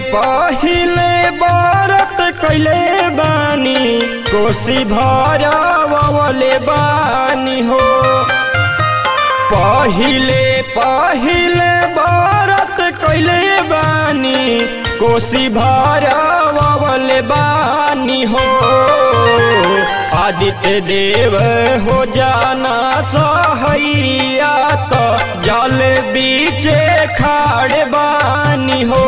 पहिले बरत कैले बानी कोसी भरवले बानी हो पहिले पहिले बरत कैले बानी कोसी भरवले बानी हो आदित्य देव हो जाना सहैया तो जल बीचे खाड़ बानी हो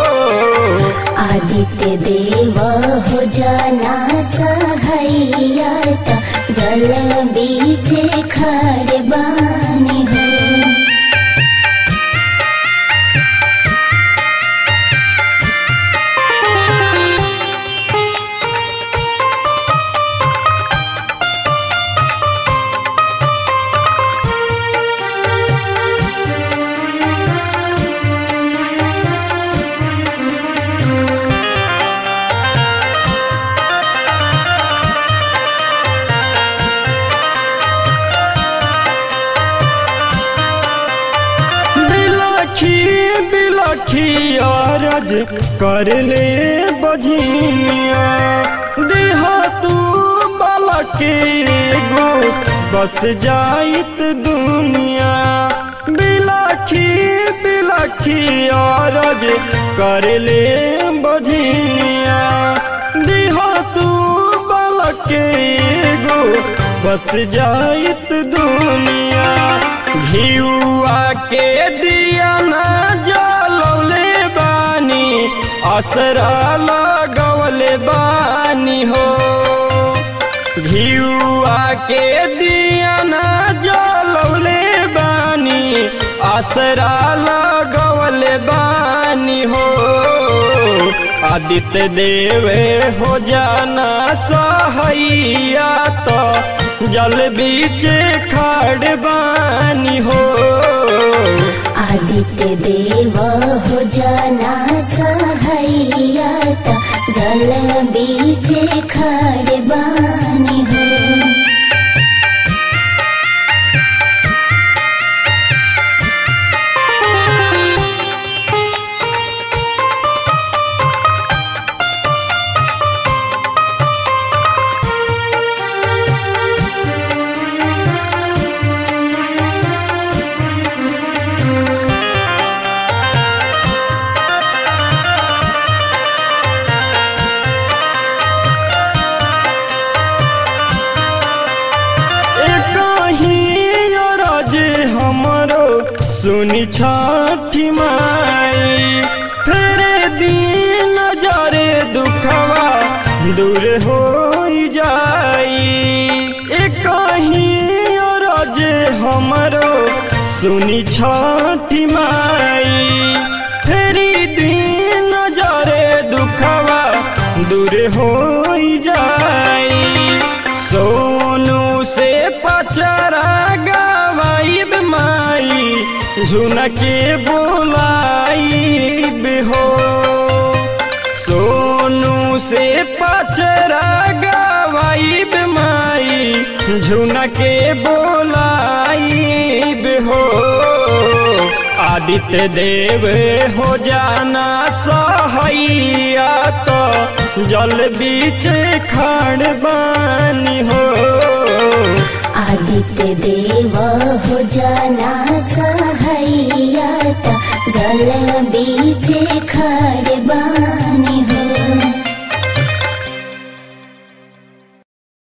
आदित्य देव हो जाना सहैया त जल बीचे खड़ बानी हो बिलखी बिलखी अरज कर ले बझिनिया देह तू बलके गो बस जाइत दुनिया बिलखी बिलखी अरज कर ले बझिनिया देह तू बलके गो बस जाइत दुनिया घियुआ के दिया ना जलौले बानी असरा लगवले बानी हो घियुआ के दिया ना जलौले बानी असरा लगवले बानी हो आदित्य देवे हो जाना सहैया तो जल बीचे खाड़ बानी हो आदित्य देव हो जाना सहैया त जल बीचे खड़ बानी हो रज हमरो सुनी छठी माई फेर दिन जरे दुखवा दूर हो जाई एक रज हमरो सुनी छठी माई फेरी दिन जरे दुखवा दूर हो जाई सोनू से पचरा गवाइब माई झुनके बोलाइब हो सोनू से पचरा गवाइब माई झुनके बोलाइब हो आदित्य देव हो जाना सहैया तो जल बीच खाड़ बानी हो आदित्य देव हो जाना सहैया त जल बीचे खड़ बानी हो